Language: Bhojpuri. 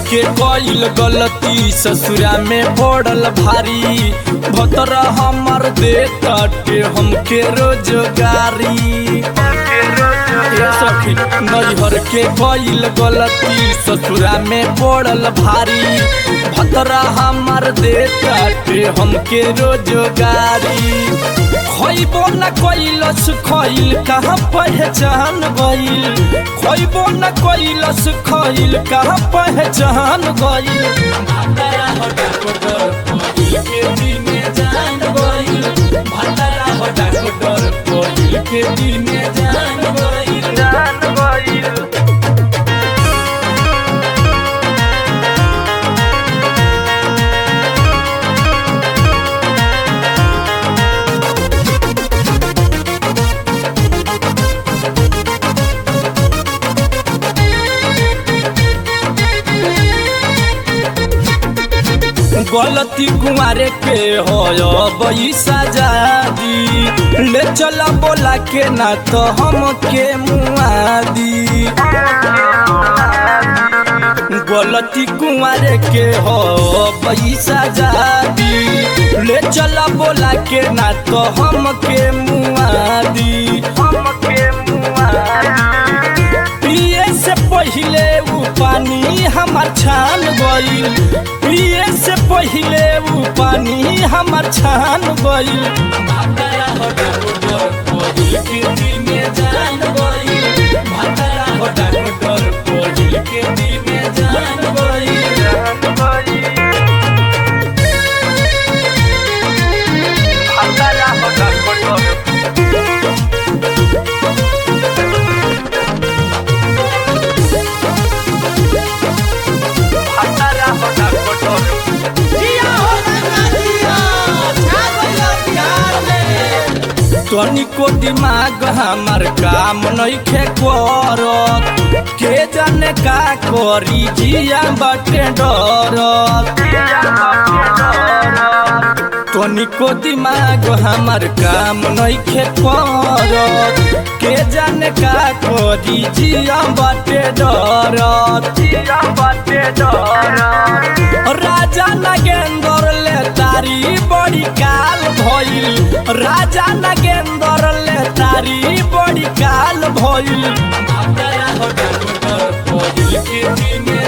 के कईल गलती ससुरा में पड़ल भारी भतर हमर दे तटे हमके रोजगारी ए सखी नैहर के कईल गलती ससुरा में पड़ल भारी भतरा हमर दे तटे हमके रोजगारी खइबो न कैलस खइल कहाँ पहचान गइल खइबो न कैलस खइल कहाँ पहचान गइल भातरा हो डाकोटर पहिल के दिने जान गइल भातरा हो डाकोटर पहिल के दिने जान गइल जान गइल गलती कुमारे के हो बई सजादी ले चला बोला के ना तो हम के मुआदी गलती कुमारे के हो बई सजादी ले चला बोला के ना तो हम के मुआदी हम के मुआदी पिए से पहिले उ पानी हमार छान गइल पिए से पहिले उ पानी हमार छान गइल भातरा हो डाकोटर पहिल के दिने जान गइल भातरा हो डाकोटर पहिल के दिने जान गइल जान गइल भातरा हो डाकोटर भातरा हो डाकोटर जिया हो गंगा जिया छा गइल बिहार में तनिको दिमाग हमार काम नइखे करत के जाने का करी जिया बाटे डरत तनिको दिमाग हमार काम नइखे करत के जाने का करी जिया बाटे डरत जिया बाटे डरत राजा नागेंद्र ले तारी बड़ी काल भइल राजा नागेंद्र ले तारी बड़ी काल भइल भातरा हो डाकोटर पहिल के दिने